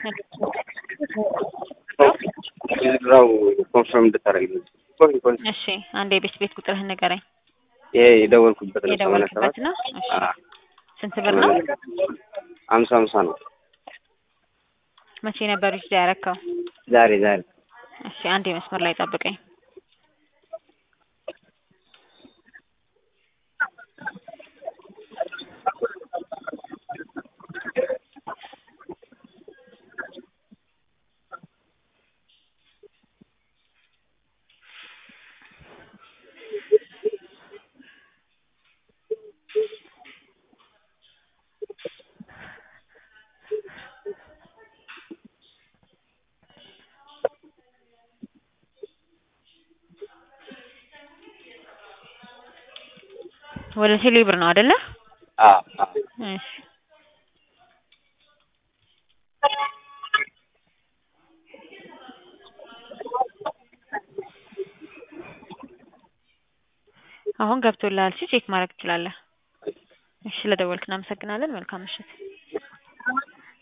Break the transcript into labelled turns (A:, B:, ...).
A: የዝራው ኮንፈርም እንድታደርግልኝ
B: እሺ አንድ የቤት ቤት ቁጥርህን ንገረኝ።
A: ይሄ የደወልኩበት ነው። ሰማንያ
B: የደወልክበት
A: ሰባት
B: ነው? እሺ ስንት ብር ነው?
A: አምሳ አምሳ ነው።
B: መቼ ነበር ዊዝድሮ ያረከው?
A: ዛሬ ዛሬ
B: እሺ አንድ የመስመር ላይ ጠብቀኝ። ወደ ቴሌ ብር ነው አይደለ?
A: አዎ አዎ
B: እሺ አሁን ገብቶልሃል። እሺ ቼክ ማድረግ ትችላለህ። እሺ ስለደወልክ እናመሰግናለን። መልካም ምሽት።